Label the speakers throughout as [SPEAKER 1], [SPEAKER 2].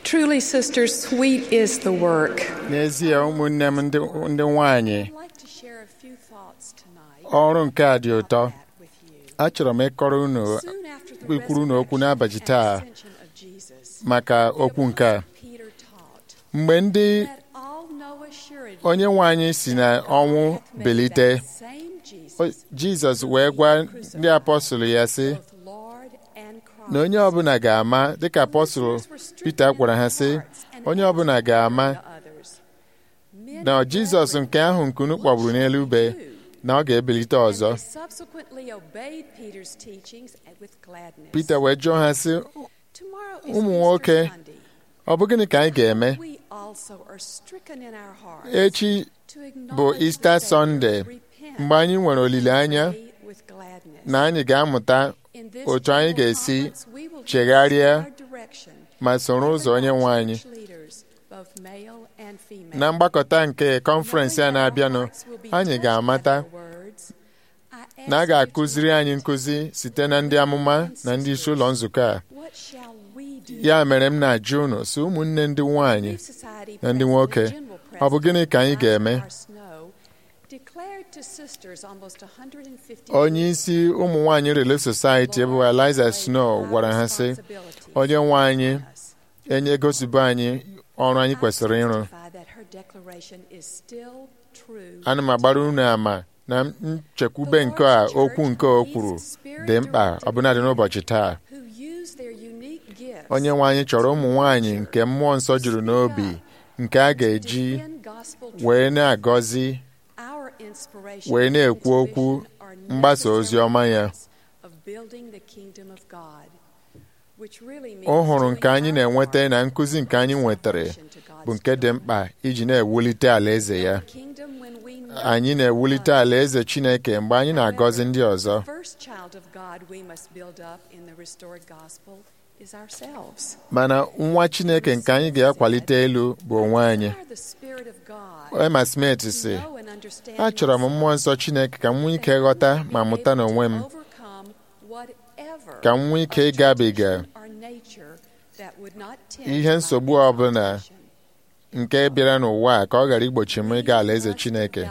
[SPEAKER 1] Truly, sisters, sweet is the work.
[SPEAKER 2] n'ezie ụmụnne m ndị ndị nwanyị
[SPEAKER 1] I'd like to share a few thoughts tonight
[SPEAKER 2] ọrụ nke a dị ụtọ
[SPEAKER 1] about that with you.
[SPEAKER 2] achọrọ m ịkọrọ unu
[SPEAKER 1] Soon after the
[SPEAKER 2] ikwuru na okwu
[SPEAKER 1] resurrection
[SPEAKER 2] n'abalị
[SPEAKER 1] and
[SPEAKER 2] taa
[SPEAKER 1] ascension of Jesus,
[SPEAKER 2] maka okwu nke a
[SPEAKER 1] Peter taught,
[SPEAKER 2] mgbe ndị
[SPEAKER 1] "Let all know assuredly
[SPEAKER 2] onye nwe anyị si na ọnwụ
[SPEAKER 1] hath made
[SPEAKER 2] belite
[SPEAKER 1] that same Jesus
[SPEAKER 2] o- jizọs wee gwa ndị apọstụl ya sị
[SPEAKER 1] both Lord and Christ."
[SPEAKER 2] na onye ọbụla ga-ama dịka apọstụl Pita gwara ha sị onye ọbụla ga-ama na jizọs nke ahụ nke unu kpọgburu n'elu ube na ọ ga-ebilite ọzọ Pita wee jụọ ha sị ụmụ nwoke, ọ bụ gịnị ka anyị ga-eme echi bụ Easter Sunday mgbe anyị nwere olileanya na anyị ga-amụta otu anyị ga-esi chegharịa ma soro ụzọ onye nwe anyị na mgbakọta nke kọnferensị a na-abịanụ anyị ga-amata na a ga-akụziri anyị nkụzi site na ndị amụma na ndị isi ụlọ nzukọ a ya mere m na-ajụ unu si ụmụnne ndị nwanyị na ndị nwoke ọ bụ gịnị ka anyị ga-eme onye isi ụmụ nwanyị Relief Society bụ Eliza Snow gwara ha sị onye nwe anyị enye gosibo anyị ọrụ anyị kwesịrị ịrụ ana m agbara unu ama na nchekwube nke a okwu nke o kwuru dị mkpa ọbụnadị n'ụbọchị taa onye nwe anyị chọrọ ụmụ nwanyị nke mmụọ nsọ juru n'obi nke a ga-eji wee na-agọzi wee na-ekwu okwu mgbasa ozi ọma ya ọ hụrụ nke anyị na-enweta na nkụzi nke anyị nwetara bụ nke dị mkpa iji na-ewulite alaeze ya anyị na-ewulite alaeze Chineke mgbe anyị na-agọzi ndị ọzọ mana nwa Chineke nke anyị ga-akwalite elu bụ onwe anyị Emma Smith sị achọrọ m mmụọ nsọ Chineke ka m nwee ike ghọta ma mụta n'onwe m ka m nwee ike ịgabiga ihe nsogbu ọbụla nke bịara n'ụwa a ka ọ ghara igbochi m ịga alaeze Chineke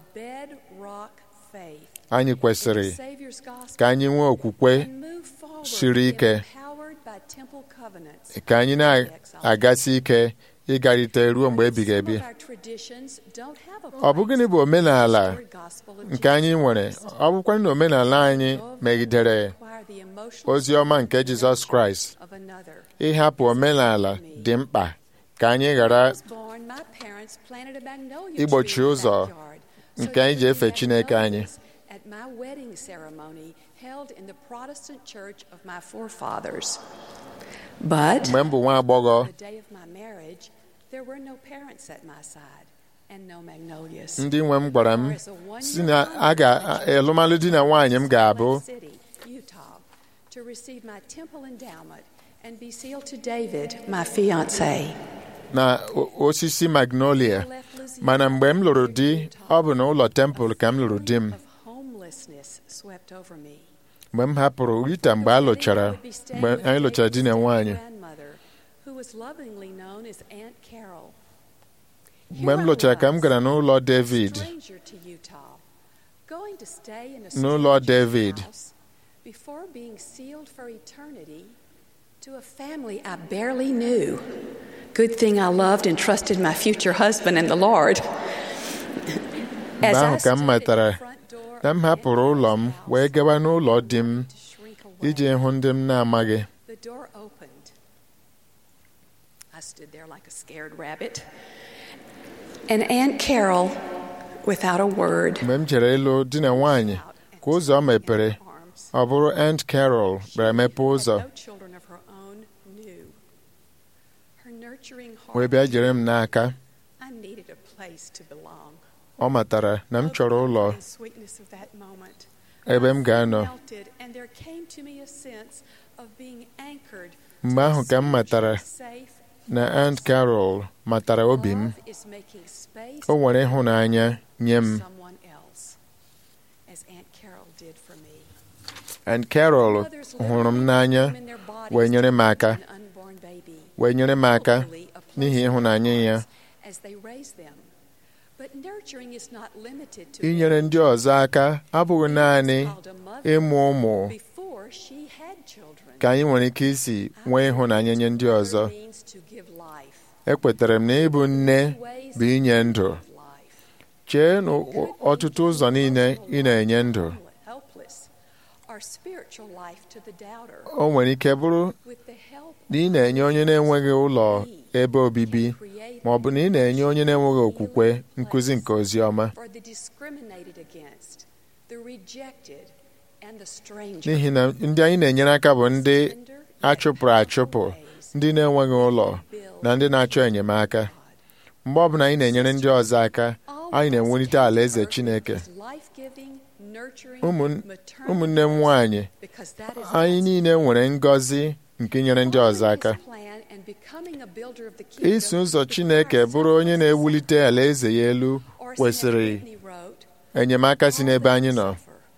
[SPEAKER 2] anyị kwesịrị ka anyị nwee okwukwe siri ike ka anyị na-agasi ike ịgarịte ruo mgbe ebighị ebi ọ bụ gịnị bụ omenala nke anyị nwere ọ bụkwa na omenala anyị megidere ozi ọma nke Jizọs Kraịst ịhapụ omenala dị mkpa ka anyị ghara igbochi ụzọ nke anyị ji efe Chineke anyị mgbe m bụ nwa agbọghọ ndị nwe m gwara m si na a ga-alụmalụ di na nwaanyị m ga-abụ
[SPEAKER 1] to receive my temple endowment and be sealed to David, my fiance.
[SPEAKER 2] na osisi magnolia mana mgbe m lụrụ di ọ bụ na ụlọ tempụl ka m lụrụ di m mgbe m hapụrụ Rita mgbe a lụchara mgbe anyị lụchara di na nwaanyị mgbe m lụchara ka m gara n'ụlọ David n'ụlọ David
[SPEAKER 1] before being sealed for eternity to a family I barely knew. Good thing I loved and trusted my future husband and the Lord.
[SPEAKER 2] mgbe ahụ ka m matara na m hapụrụ ụlọ m wee gawa n'ụlọ di m iji hụ ndị m na-amaghị
[SPEAKER 1] The door opened. I stood there like a scared rabbit. And Aunt Carol, without a word,
[SPEAKER 2] mgbe m jere ịlụ di na nwaanyị ka ụzọ mepere ọ bụrụ Aunt Carol bịara mepe ụzọ wee bịa jere m n'aka ọ matara na m chọrọ ụlọ ebe m ga-anọ mgbe ahụ ka m matara na Aunt Carol matara obi m o nwere ịhụnanya nye m Aunt Carol hụrụ m n'anya wee nyere m aka wee nyere m aka
[SPEAKER 1] hopefully a
[SPEAKER 2] n'ihi
[SPEAKER 1] pleasant
[SPEAKER 2] ịhụnanya ya
[SPEAKER 1] lives as they raise them. But nurturing is not limited to
[SPEAKER 2] inyere ndị ọzọ aka abụghị naanị
[SPEAKER 1] called a mother
[SPEAKER 2] ịmụ ụmụ
[SPEAKER 1] before she had children.
[SPEAKER 2] ka anyị nwere ike isi nwee ịhụnanya nye ndị ọzọ
[SPEAKER 1] Mother means to give life.
[SPEAKER 2] ekwetara m na ịbụ nne bụ inye ndụ
[SPEAKER 1] Life.
[SPEAKER 2] chee n'ọtụtụ ụzọ niile ị na-enye ndụ
[SPEAKER 1] Helpless. Or spiritual life to the doubter.
[SPEAKER 2] o nwere ike bụrụ
[SPEAKER 1] With the help
[SPEAKER 2] na ị na-enye onye na-enweghị ụlọ ebe obibi ma ọ bụ na ị na-enye onye na-enweghị okwukwe nkụzi nke ozi ọma
[SPEAKER 1] for the discriminated against, the rejected, and the stranger.
[SPEAKER 2] n'ihi na ndị anyị na-enyere aka bụ ndị achụpụrụ achụpụ ndị na-enweghị ụlọ na ndị na-achọ enyemaka mgbe ọbụla anyị na-enyere ndị ọzọ aka anyị na-ewulite alaeze Chineke Ụmụn- ụmụnne m nwanyị anyị niile nwere ngọzi nke inyere ndị ọzọ aka iso ụzọ Chineke bụrụ onye na-ewulite alaeze ya elu kwesịrị enyemaka si n'ebe anyị nọ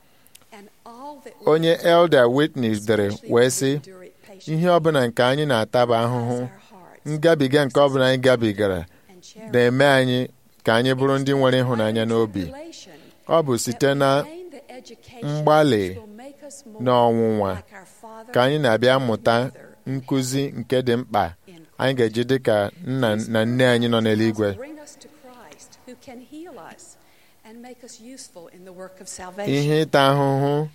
[SPEAKER 2] onye Elder Whitney dere wee sị ihe ọbụla nke anyị na-ata bụ ahụhụ ngabiga nke ọbụla anyị gabigara na-eme anyị ka anyị bụrụ ndị nwere ịhụnanya n'obi ọ bụ site na mgbalị na ọnwụnwa ka anyị na-abịa mụta nkụzi nke dị mkpa anyị ga-eji dị ka nna na nne anyị nọ n'eluigwe ihe ịta ahụhụ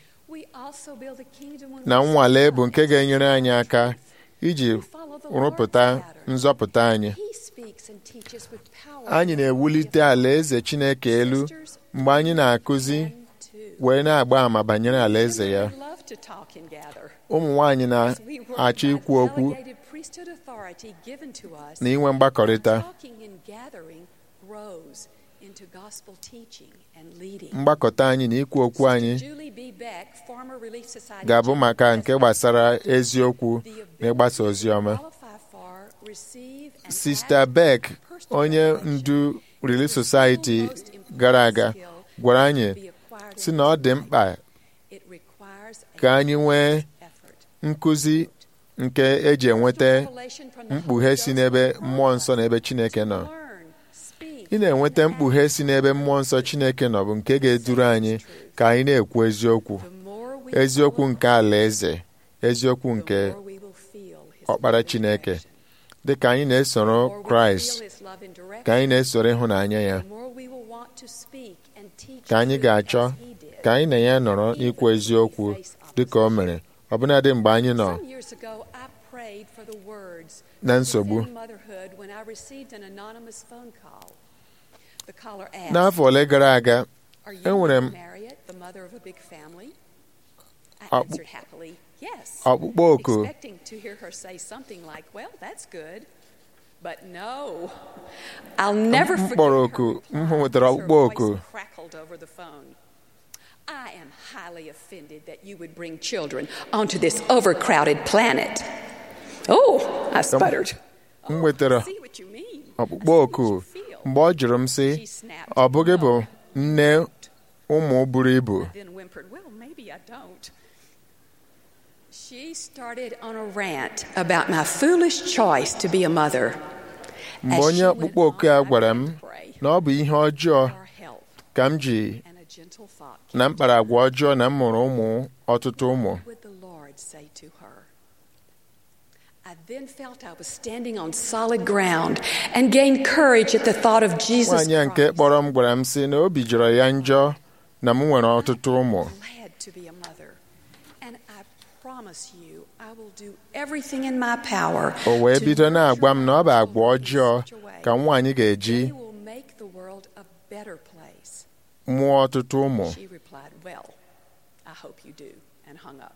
[SPEAKER 2] na nnwale bụ nke ga-enyere anyị aka iji rụpụta nzọpụta anyị anyị na-ewulite alaeze Chineke elu mgbe anyị na-akụzi wee na-agba àmà banyere alaeze ya ụmụ nwanyị na-achọ ikwu okwu na inwe mgbakọrịta mgbakọta anyị na ikwu okwu anyị ga-abụ maka nke gbasara eziokwu na ịgbasa ozi ọma Sista Beck onye ndu Relief Society gara aga gwara anyị si na ọ dị mkpa ka anyị nwee nkụzi nke eji enweta mkpughe si n'ebe mmụọ nsọ na ebe Chineke nọ ị na-enweta mkpughe si n'ebe mmụọ nsọ Chineke nọ bụ nke ga-eduru anyị ka anyị na-ekwu eziokwu eziokwu nke alaeze eziokwu nke ọkpara Chineke dị ka anyị na-esoro Kraịst ka anyị na-esoro ịhụnanya ya ka anyị ga-achọ ka anyị na ya nọrọ n'ikwu eziokwu dị ka o mere ọbụnadị mgbe anyị nọ na nsogbu n'afọ ole gara aga enwere m ọkpụkpọ oku m kpọrọ oku m nwetara ọkpụkpọ oku
[SPEAKER 1] I am highly offended that you would bring children onto this overcrowded planet. Oh, I sputtered.
[SPEAKER 2] m nwetara
[SPEAKER 1] See what you mean.
[SPEAKER 2] ọkpụkpọ oku mgbe ọ jụrụ m sị ọ bụghị bụ nne ụmụ buru ibu
[SPEAKER 1] Then whimpered, Well, maybe I don't. She started on a rant about my foolish choice to be a mother.
[SPEAKER 2] mgbe onye ọkpụkpọ oku a gwara m na ọ bụ ihe ọjọọ
[SPEAKER 1] Our health
[SPEAKER 2] ka m ji
[SPEAKER 1] and a gentle thought.
[SPEAKER 2] na mkparagwa ọjọọ na m mụrụ ụmụ ọtụtụ ụmụ
[SPEAKER 1] What would the Lord say to her? I then felt I was standing on solid ground and gained courage at the thought of Jesus
[SPEAKER 2] nwaanyị a nke
[SPEAKER 1] Christ.
[SPEAKER 2] kpọrọ m gwara m sị na obi jọrọ ya njọ na m nwere ọtụtụ ụmụ
[SPEAKER 1] glad to be a mother. And I promise you, I will do everything in my power.
[SPEAKER 2] o wee
[SPEAKER 1] to
[SPEAKER 2] bido na-agwa m na ọ bụ
[SPEAKER 1] nurture
[SPEAKER 2] agwa
[SPEAKER 1] children in
[SPEAKER 2] ọjọọ
[SPEAKER 1] such a way
[SPEAKER 2] ka nwaanyị ga-eji
[SPEAKER 1] they will make the world a better place.
[SPEAKER 2] mụọ ọtụtụ ụmụ
[SPEAKER 1] She replied, Well, I hope you do, and hung up.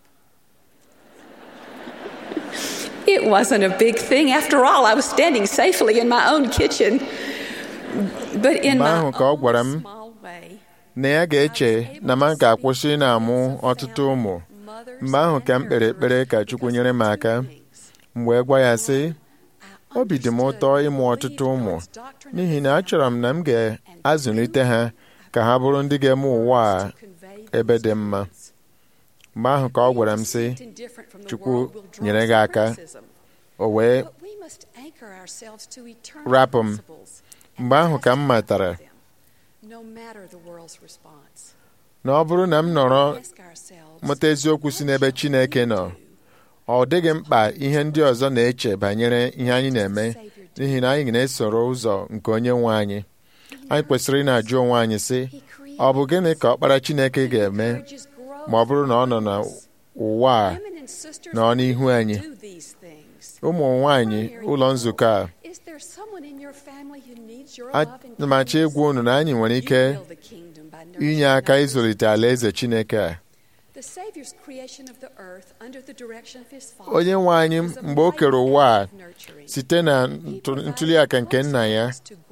[SPEAKER 1] It wasn't a big thing. After all, I was standing safely in my own kitchen. But in
[SPEAKER 2] Mgbe
[SPEAKER 1] my
[SPEAKER 2] ahụ ka ọ gwara m
[SPEAKER 1] own small way,
[SPEAKER 2] na ya ga-eche na m ga-akwụsị na-amụ ọtụtụ ụmụ mgbe ahụ ka m kpere ekpere ka Chukwu nyere m aka m wee gwa ya sị obi dị m ụtọ ịmụ ọtụtụ ụmụ n'ihi na achọrọ m na m ga-azụlite ha ka ha bụrụ ndị ga-eme ụwa a ebe dị mma mgbe ahụ ka ọ gwara m sị Chukwu nyere gị aka o wee rapụ m mgbe ahụ ka m matara na ọ bụrụ na m nọrọ mụta eziokwu si n'ebe Chineke nọ ọ dịghị mkpa ihe ndị ọzọ na-eche banyere ihe anyị na-eme n'ihi na anyị na-esoro ụzọ nke onye nwe anyị anyị kwesịrị ị na-ajụ onwe anyị sị ọ bụ gịnị ka ọkpara Chineke ga-eme ma ọ bụrụ na ọ nọ n'ụwa a nọ n'ihu anyị ụmụ nwanyị ụlọ nzukọ a atụmachi egwu unu na anyị nwere ike inye aka ịzụlite alaeze Chineke a onye nwe anyị mgbe o kere ụwa a site na ntụliaka nke nna ya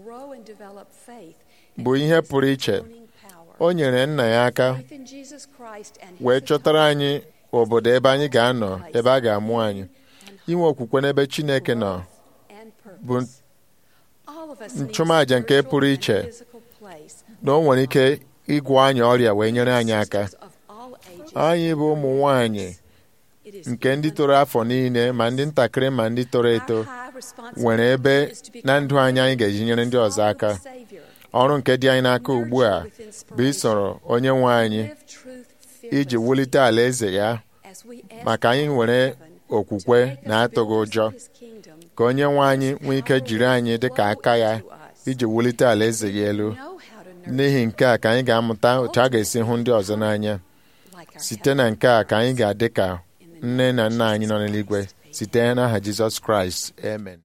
[SPEAKER 2] bụ ihe pụrụ iche o nyere nna ya aka wee chọtara anyị obodo ebe anyị ga-anọ ebe a ga-amụ anyị inwe okwukwe n'ebe Chineke nọ bụ nchụmaja nke pụrụ iche na o nwere ike ịgwọ anyị ọrịa wee nyere anyị aka anyị bụ ụmụ nwanyị nke ndị toro afọ niile ma ndị ntakịrị ma ndị toro eto nwere ebe na ndụ anyị anyị ga-eji nyere ndị ọzọ aka ọrụ nke dị anyị n'aka ugbu a bụ isoro onye nwe anyị iji wulite alaeze ya maka anyị nwere okwukwe na atụghị ụjọ ka onye nwe anyị nwee ike jiri anyị dị ka aka ya iji wulite alaeze ya elu n'ihi nke a ka anyị ga-amụta otu a ga-esi hụ ndị ọzọ n'anya site na nke a ka anyị ga-adị ka nne na nna anyị nọ n'eluigwe site n'aha Jizọs Kraịst amen